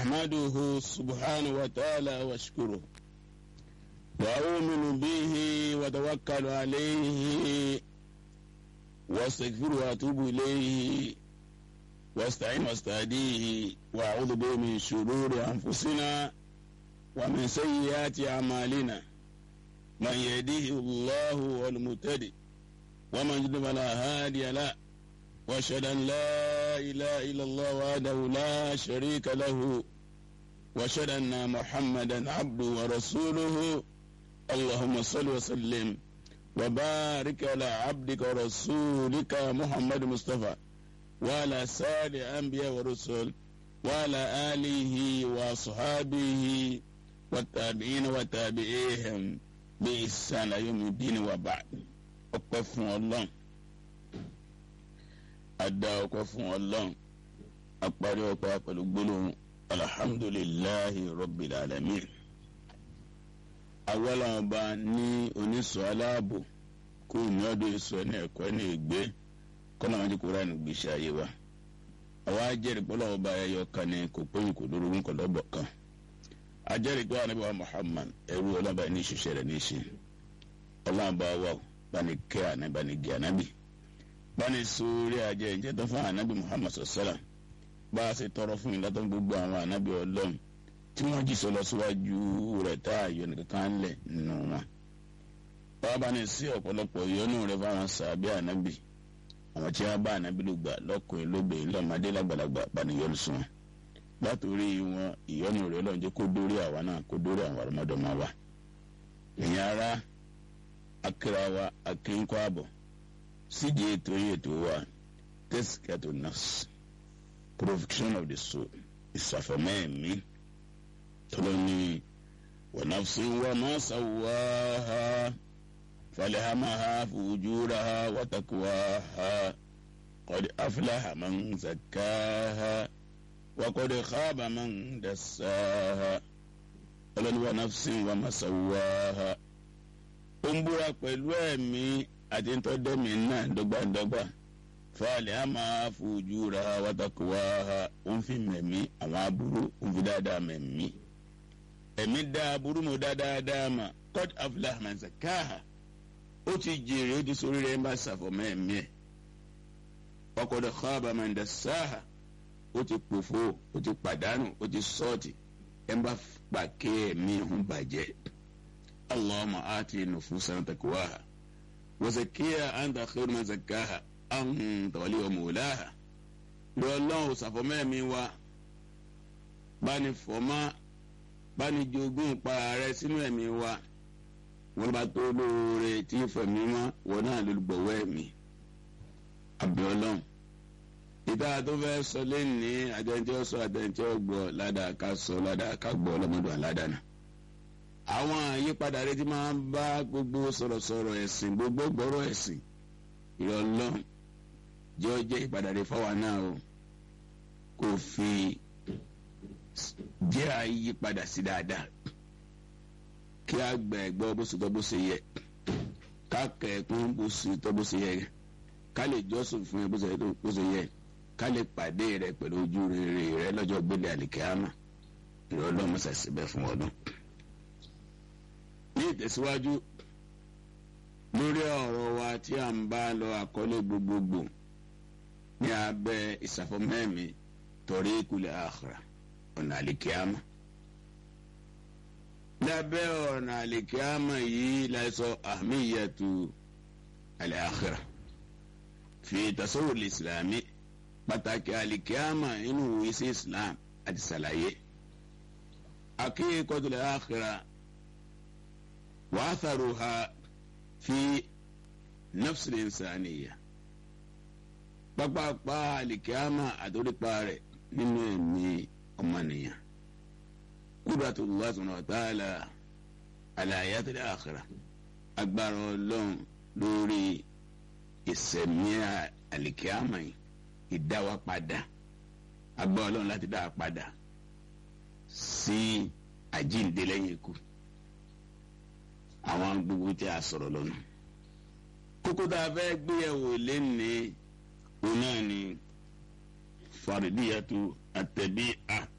أحمده سبحانه وتعالى واشكره وأؤمن به وتوكل عليه واستغفر وأتوب إليه واستعين واستهديه وأعوذ به من شرور أنفسنا ومن سيئات أعمالنا من يهديه الله والمهتدي ومن يضلل فلا هادي له واشهد ان لا اله الا الله وحده لا شريك له واشهد ان محمدا عبده ورسوله اللهم صل وسلم وبارك على عبدك ورسولك محمد مصطفى وعلى سائر الانبياء والرسل وعلى اله واصحابه والتابعين وتابعيهم بإحسان يوم الدين وبعد ọpẹ́ fún Ọlọ́run adá ọpẹ́ fún Ọlọ́run apárí ọpẹ́ pẹ̀lú gbólóhùn alhamdulillahi rabbil alamin awọlọ́run ọba ní oníṣọ́ aláàbò kó ní ọdún ìṣọ ní ẹ̀kọ́ ní ìgbé kọ́nà wọn ti kóra ní gbèsè ayé wa àwa ajẹ́rìí pọ́lọ́ ọba ẹyọ kan ní kò péyìn kò lóru ń kọ́ lọ́bọ̀ kan ajẹ́rìí pé anabi wa Muhammad ẹrú ọlọ́ba ní ìṣiṣẹ́ rẹ̀ ní ìṣe ọlọ́ba wa bani kẹ́ ànábì bani gẹ̀ ànábì bani sórí ajẹ́ ìjẹ́ tó fún ànábì Muhammad sọ̀sọ́là bá a ṣe tọrọ fún ìlàtọ̀ gbogbo àwọn ànábì ọlọ́run tí wọ́n jí sọ lọ síwájú rẹ̀ tá a yọ nìkan lẹ̀ nínú wọn. báwa bá ní sí ọ̀pọ̀lọpọ̀ ìyọnu rẹ̀ fáwọn sàbí ànábì àwọn tí wọ́n bá ànábì ló gbà lọ́kùnrin lóbìnrin lọ́mọdé lágbàlagbà bani yọnu sùn wọn látòrí wọn ìyọnu rẹ̀ Ọlọ́run jẹ́ kó dórí àwa náà kó dórí àwọn ọmọdọmọ wa ìyẹn ara akira wa akínkọ àbọ̀ sídi ètò yìí ètò wa tẹsíkẹtò nurse protection of the soul ìsàfọmẹ́ẹ̀mí tọ́lọ́ni wa nafsin wa ma sawwaha falhamaha fujuraha wa taqwaha qad aflaha man zakkaha wakọ̀dé xaaba man dasaaha ọlọ́niwa nafsin wa masawaaha ó ń búra pẹ̀lú ẹ̀mí àti ntọ́dẹ́mí náà dọ́gbandọ́gba fàlẹ́ a máa fojú ra watakuwaaha ó ń fi mẹ̀mí àwọn aburú ó ń fi dáadáa mẹ̀mí ẹ̀mí dá aburú mo dá dáadáa mà kọ́d aflaha man zakaaha ó ti jèrè ó ti sórí rẹ̀ ń bá sàfọ̀mọ́ ẹ̀mí ẹ̀ wakọ̀dé xaaba man dasaaha ó ti pòfo ó ti pàdánù ó ti sọ́ọ̀tì ẹ̀ ń bá pàkẹ́ ẹ̀mí ọ̀hún bàjẹ́. allahumma ati nufusan taqwaha wa zakkiha anta khairu man zakkaha anta waliyuha mawlaha. ìrọ̀ ọlọ́run ṣàfọ̀mẹ́ẹ̀mí wa báni fọ́mọ́ báni jogún pa rẹ sínú ẹ̀mí wa wọ́n bá tó lóore tí fẹ̀mí mọ́ wọn náà ló gbọ̀wọ́ ẹ̀mí. àbí ọlọ́run ìta tó fẹ́ sọ lẹ́ni àtẹ̀ntẹ́ sọ àtẹ̀ntẹ́ gbọ́ ládàá ká sọ ládàá ká gbọ́ ọlọ́mọdún aládàáná. àwọn àyípadà rẹ ti máa ń bá gbogbo sọ̀rọ̀sọ̀rọ̀ ẹ̀sìn gbogbo gbọ́rọ̀ ẹ̀sìn ìrọ̀lọ́ jẹ́ ọ jẹ́ ìpadà rẹ fáwa náà o kò fi jẹ́ àyípadà sí dáadáa kí a gbẹ̀ gbọ́ bó ṣe tọ́ bó ṣe yẹ ká kẹ̀ ẹ̀kún bó ṣe tọ́ bó ṣe yẹ ká lè jọ́sìn fún ẹ bó ṣe yẹ ká lè pàdé rẹ pẹ̀lú ojú rere rẹ lọ́jọ́ gbélé àlìkíámà ìrọ̀lọ́ mọ́sà síbẹ̀ fún ọdún. ní ìtẹ̀síwájú lórí ọ̀rọ̀ wa tí a ń bá lọ àkọlé gbogbogbò ní abẹ́ ìsàfọ̀mẹ́mí torí ìkulẹ̀ àkhírà ọ̀nà àlìkíámà. lábẹ́ ọ̀nà àlìkíámà yìí láìsọ àmìyàtú àlẹ́ àkhírà fi tasawur islami pàtàkì alikiyama inú ìsí islam àti sàlàyé akíkọtul akhira wa atharuha fi nafsil insaniya pápápá alikiyama àtòrípa rẹ̀ nínú ẹ̀mí ọmọnìyàn qudratullah subhanahu wa ta'ala ala hayatil akhira agbára Ọlọ́run lórí ìsẹ̀mí àlìkíámà yìí ìdáwà padà agbá ọlọ́run láti dá a padà sí àjíǹde lẹ́yìn ikú àwọn gbogbo tí a sọ̀rọ̀ lọ́nà kókó tá a fẹ́ gbéyàwó lẹ́ni òun náà ni faridiyatu àtẹ̀bí à